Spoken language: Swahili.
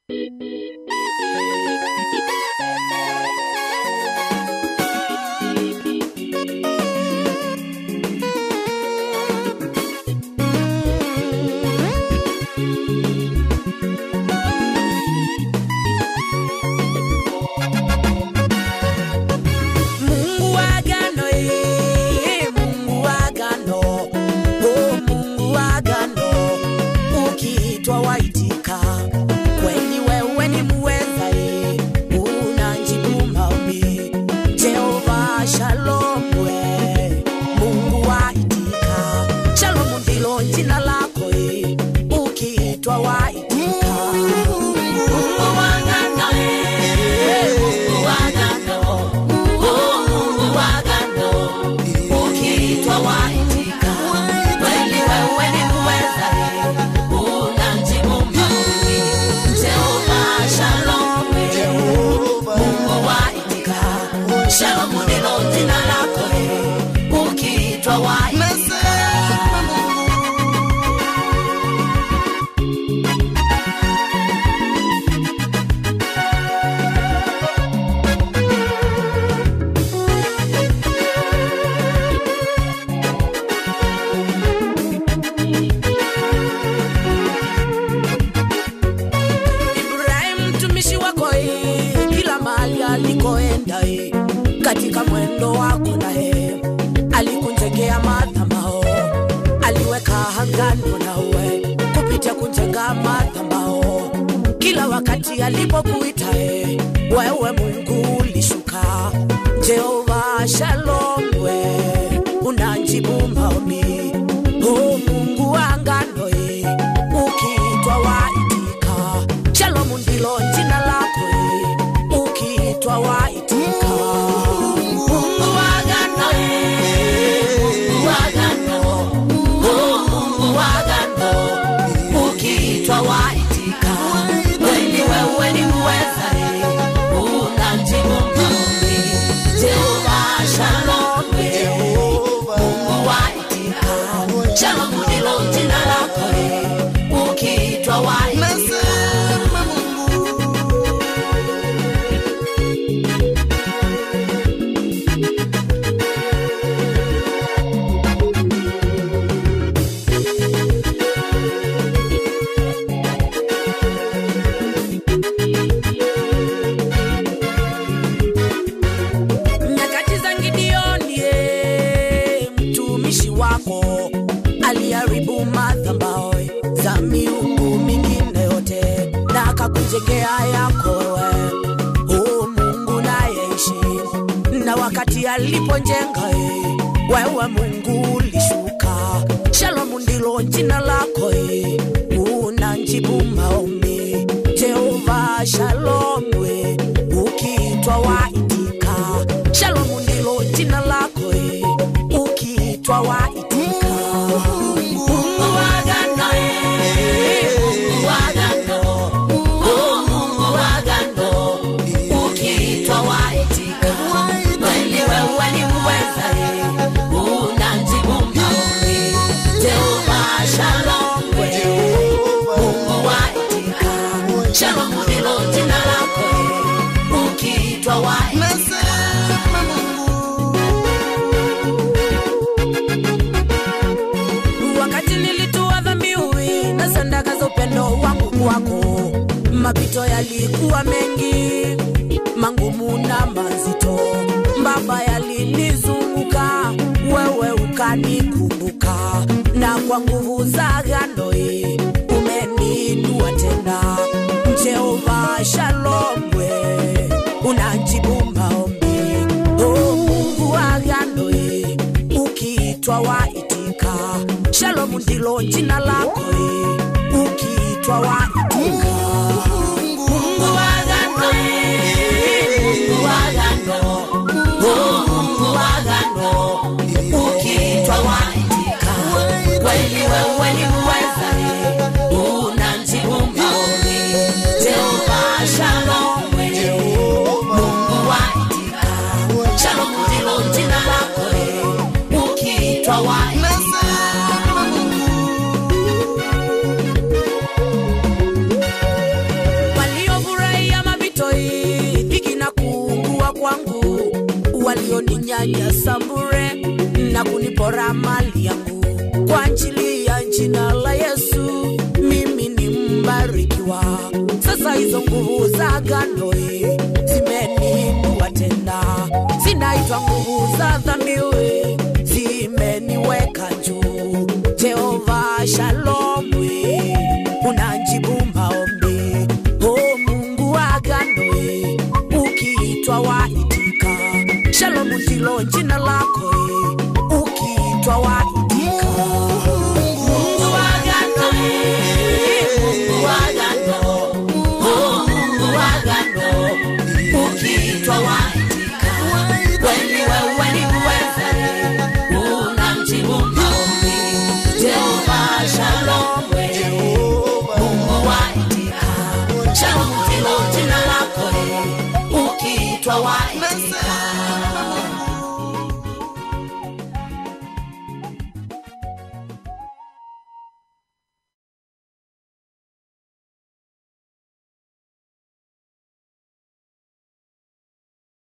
Mungu wa agano, eh, Mungu wa agano, oh, Mungu wa agano, ukiitwa waitika, kweli wewe ni muweza, eh, unajibu maombi. Jehova Shalom, we, Mungu waitika, Shalom ndilo jina lako, eh, ukiitwa waitika. Mungu wa agano, eh, Mungu wa agano, Mungu wa agano, ukiitwa waitika. Kweli wewe ni muweza, unajibu maombi. Jehova Shalom, Mungu waitika. Shalom ndilo jina lako, ukiitwa waitika. Ibrahim mtumishi wako eh, kila mahali alikoenda eh, katika mwendo wako naye alikunjengea madhabahu, aliweka angano nawe kupitia kunjenga madhabahu. Kila wakati alipokuita eh, wewe Mungu ulishuka. Jehova Shalom, we unajibu maombi. Oh, Mungu wa agano eh, ukiitwa waitika. Shalom ndilo jina lako eh, ukiitwa waitika. Mungu wa agano eh, Mungu wa agano, oh, Mungu wa agano, ukiitwa waitika. Kweli wewe ni muweza eh, unajibu maombi. Jehova Shalom, eh, Mungu waitika. Shalom ndilo jina lako eh, ukiitwa waitika. nyakati za Gideoni, eh, mtumishi wako aliharibu madhabahu za miungu mingine yote na akakujengea yako wewe, oh Mungu nayeishi. Na wakati alipojenga eh, wewe Mungu ulishuka. Shalom ndilo jina lako eh, unajibu maombi. Jehova Shalom, we ukiitwa waitika. Shalom ndilo jina lako eh, ukiitwa waitika. Mungu wa agano, eh, Mungu wa agano, oh, Mungu wa agano, ukiitwa waitika. Kweli wewe ni muweza, eh, unajibu maombi. Jehova Shalom, we Mungu waitika. Shalom ndilo jina lako, eh, ukiitwa waitika. wakati nilitua dhabihu na sadaka za upendo wangu kwako, mapito yalikuwa mengi, mangumu na mazito, Baba yalinizunguka, wewe ukanikumbuka, na kwa nguvu za agano hii umeniinua tena. Jehova Shalom, we unajibu maombi, oh Mungu wa agano hii ukiitwa waitika. Shalom ndilo jina lako eh, ukiitwa waitika. Mungu wa agano, eh, Mungu wa agano, oh, Mungu wa agano, ukiitwa waitika. Kweli wewe ni muweza, eh, unajibu maombi. Jehova Shalom, eh, Mungu waitika. Shalom ndilo jina lako eh, ukiitwa waitika. walioninyanyasa bure na kunipora mali yangu kwa ajili ya jina la Yesu, mimi ni mbarikiwa. Sasa hizo nguvu za agano eh, zimeniinua tena, zinaitwa nguvu za dhambi eh, zimeniweka juu. Jehova Shalom, eh, unajibu maombi. O Mungu wa agano, eh, ukiitwa waitika. Shalom ndilo jina lako, eh, ukiitwa waitika. Mungu wa agano, eh, Mungu wa agano, oh, Mungu wa agano, ukiitwa waitika. Kweli wewe ni mweza, unamjibu maombi. Jehova Shalom, eh, Mungu waitika. Shalom ndilo jina lako, eh, ukiitwa waitika.